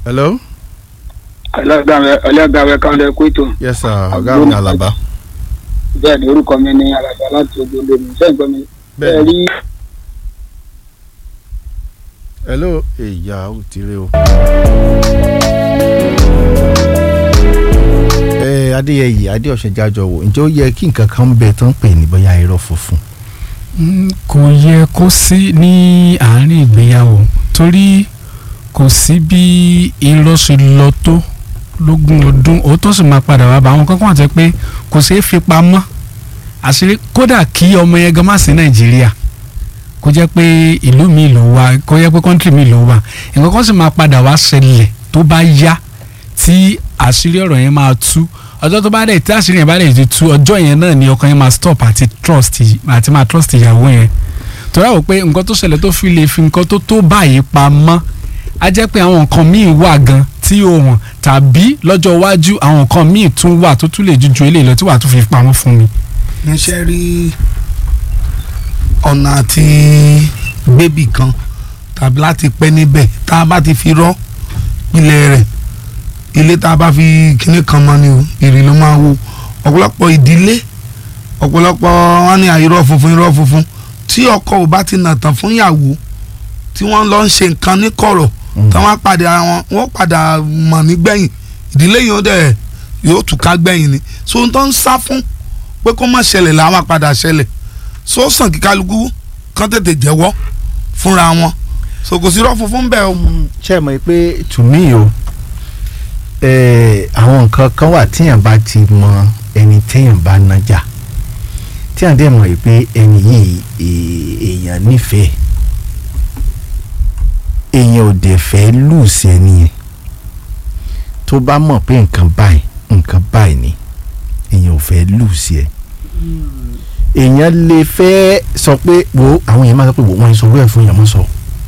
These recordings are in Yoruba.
hello. ọlọ́gàwé kálẹ̀ kóító yes sir ọ̀gá mi alaba. bẹ́ẹ̀ ni orúkọ mi ní alàgbà láti ojú olómi sẹ́yìn gbọ́ mi. Bẹ́ẹ̀ ni. rí hello ìyá ò ti rí o. ẹ adéyẹyè adéọ̀sẹ̀ jájọ wò ǹjẹ́ ó yẹ kí nǹkan kan bẹ tó ń pè ní bóyá irọ́ funfun. Mm, kò yẹ kó sí ní àárín ìgbéyàwó torí kò sí bí irọ́ ṣe lọ tó lógún ọdún òótọ́ sì máa padà wá bá àwọn kankan àti pé kò ṣeé fi pamọ́ àṣírí kódà kí ọmọ yẹn gan má sí nàìjíríà kó jẹ́ pé ìlú mi ló wà kó jẹ́ pé kọ́ńtì mi ló wà nǹkan kan sì máa padà wá ṣẹlẹ̀ tó bá yá tí àṣírí ọ̀rọ̀ yẹn máa tú ọjọ́ tó bá dẹ̀ tí àṣírí yẹn bá dẹ̀ ti tú ọjọ́ yẹn náà ni ọkàn yẹn máa stop àti trust àti máa trust ìyàwó yẹn torí àwọn pé nǹkan tó ṣẹlẹ̀ tó fi lè fi nǹkan tó tó báyìí pamọ́ á jẹ́ pé àwọn nǹkan míì wà gan tí ó hàn tàbí lọ́jọ́ iwájú àwọn nǹkan míì tún wà tó tún lè ju ju eléyìí lọ tí wàá tún fi pamọ́ fún mi. níṣẹ́ rí ọ̀nà àti gbébì kan tàbí láti pẹ́ níbẹ̀ tá a bá ti fi rọ́ ilẹ̀ rẹ̀ ilé tá a bá fi kinní kan mọ́ ni o ìrì ló máa wo ọ̀pọ̀lọpọ̀ ìdílé ọ̀pọ̀lọpọ̀ wọn ní irọ́ funfun irọ́ funfun tí ọkọ ò bá ti nà tán fún ìyàwó tí wọ́n lọ ń ṣe nǹkan ní kọ̀rọ̀ tí wọ́n padà wọn wọ́n padà mọ̀ nígbẹ̀yìn ìdílé yìí ó dẹ̀ yóò túká gbẹ̀yìn ni so n tó ń sá fún pé kó má ṣẹlẹ̀ làwọn padà ṣẹlẹ̀ so sàn kí kálukú kán tètè jẹ́wọ́ fúnra wọn so kò sí irọ́ funfun bẹ́ẹ̀ o. ṣé ẹ mọ̀ pé to me o eh, àwọn nǹkan kan wà tíyàn bá ti mọ ẹni téèyàn bá nájà tíyàn dẹ̀ mọ̀ pé ẹni yìí eh, èèyàn nífẹ̀ẹ́ èèyàn ò dẹ̀ fẹ́ lùsì ẹni yẹn tó bá mọ̀ pé nǹkan báyìí nǹkan báyìí ni èèyàn ò fẹ́ lùsì ẹ èèyàn lè fẹ́ sọ pé wo àwọn èèyàn máa sọ pé wo wọ́n ń sọ wẹ́ẹ̀ fún èèyàn máa sọ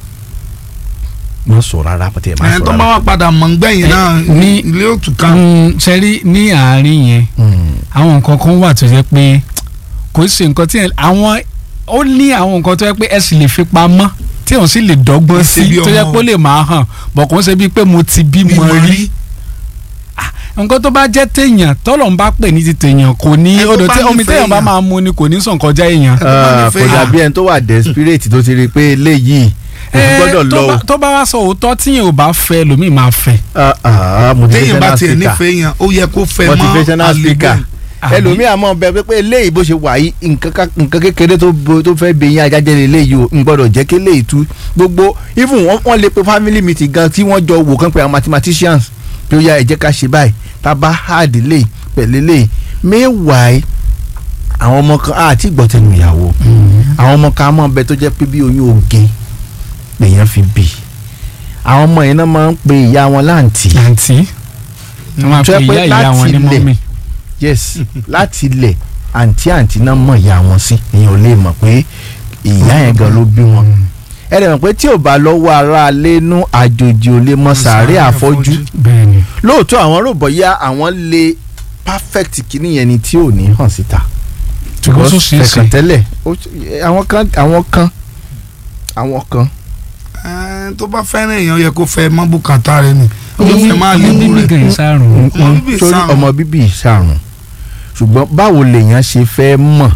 máa sọ rárá pàtẹ́ máa ẹni sọ tó bá rárá. wà padà mọ̀ ngbẹ̀yìn náà ní- ilé òtúká. ṣẹ́rí ní àárín yẹn Mm. àwọn nǹkan kan wà tó jẹ́ pé kò ṣe nǹkan tí ẹ- àwọn ó ní àwọn nǹkan tó jẹ́ pé ẹ sì lè fi pamọ́ tí òun sì lè dọ́gbọ́n Ṣe sí bí tó jẹ́ ọmọ pé ó lè máa hàn bọ̀ kò ń ṣe bíi pé mo ti bímọ rí nǹkan tó bá jẹ́ téèyàn tọ́lọ̀ ń bá pè ní ti téèyàn kò ní Ẹ tó odò bá tí omi nífẹ̀ẹ́ téèyàn bá èèyàn. máa mu ni kò ní sàn kọjá èèyàn. tó bá Ah, nífẹ̀ẹ́ kò yà. dàbí ẹni tó wà desperate tó ti rí i pé eléyìí kò Ẹ, gbọ́dọ̀ tó lọ o. bá- tó bá wá sọ òótọ́ tíyẹn ò bá fẹ́ lómi máa fẹ́. Ah, ah, téèyàn bá motivational tiẹ̀ speaker nífẹ̀ẹ́ yàn ó yẹ kó fẹ́ mọ́ motivational speaker Àbí? ẹlòmíà mọ̀ bẹ pé eléyìí bó ṣe wà yìí nǹkan ká- nǹkan kékeré tó bo- tó fẹ́ bẹ̀yìn ajájẹ́ eléyìí o n gbọ́dọ̀ jẹ́ kí eléyìí tú gbogbo even wọ́n wọ́n lè pe family meeting gan tí wọ́n jọ wò kán pé àwọn mathematicians pé ó yá ẹ jẹ́ ká ṣe báyìí tá a bá hard lè pẹ̀lú lè meanwhile àwọn ọmọ kan àti ìgbọ̀tẹ̀nu ìyàwó àwọn ọmọ kan á mọ̀ bẹ tó jẹ́ pé bí oyún oge lèèyàn fi bì àwọn ọmọ yẹn náà máa ń pe ìyá wọn láǹtì àǹtí wọ́n máa tó pe yẹ pé ìyá ìyá wọn ní láti ilẹ̀ mọ́mì. yes láti ilẹ̀ àǹtí àǹtí náà mọ̀ ìyá wọn sí èèyàn ò lè mọ̀ pé ìyá yẹn gan ló bí wọn. ẹ dẹ̀ mọ̀ pé tí ò bá lọ́wọ́ ara lẹ́nu àjòjì ò lè mọ sàárẹ̀ àfọ́jú bẹ́ẹ̀ ni. lóòótọ́ àwọn rò bọ́yá àwọn lè perfect kìíní yẹn ni tí ò ní hàn síta. ṣùgbọ́n tó ṣeé ṣe. fẹ̀kàn tẹ́lẹ̀ ó- àwọn kan àwọn kan àwọn kan Ẹ, tó bá fẹ́ràn èèyàn yẹ kó fẹ́ mọ́ bùkátà rẹ ni ó lè fẹ́ máa lè ọmọ bú bíbí rẹ̀. gan ìsàrùn. Ọmọ bíbí torí ìsàrùn. ọmọ bíbí ìsàrùn ṣùgbọ́n báwo lèèyàn ṣe fẹ́ mọ̀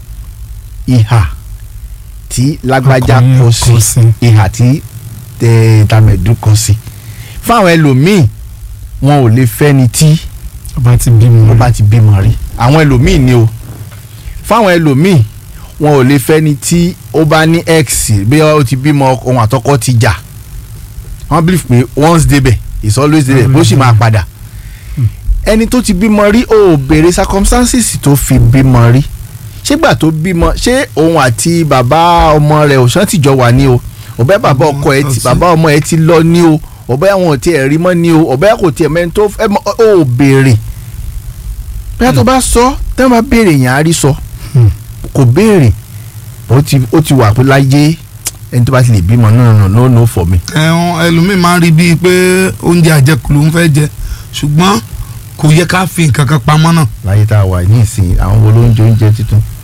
ìhà tí lágbájá Ọkùnrin kọ kọ sí sí. ìhà tí tẹ tàmẹ̀dù kọ sí fáwọn ẹlòmíì wọn ò lè fẹ́ni tí ọba ti bímọ. ó bá ti bímọ rí àwọn ẹlòmíì ni o fáwọn ẹlòmíì wọn ò lè fẹ́ni tí ó bá ní x bí ó ti bímọ ohun àtọkọ ti jà wọ́n believe pé once débẹ̀ is always débẹ̀ bó sì máa padà ẹni tó ti bímọ rí ó béèrè circumstances tó fi bímọ rí ṣégbà tó bímọ ṣé òun àti bàbá ọmọ rẹ̀ òṣàn tìjọ wà ní o ọbẹ bàbá ọkọ ẹ ti bàbá ọmọ ẹ ti lọ ní o ọbẹ àwọn ò tiẹ̀ rí mọ́ ní o ọbẹ kò tiẹ̀ mẹ́ni tó ẹ mọ ó béèrè bóyá tó bá sọ tẹ́ wọ́n bá béèrè yẹn á rí sọ Hmm. kò béèrè ó ti ó ti wà pé láyé ẹni tó bá ti lè bímọ no no no no for me. ẹ̀hún ẹlòmíì máa ń rí bíi pé oúnjẹ àjẹkù ló ń fẹ́ jẹ ṣùgbọ́n kò yẹ ká fi nǹkan kan pamọ́ náà láyé tá a wà ní ìsìn àwọn wo ló ń jẹ oúnjẹ tuntun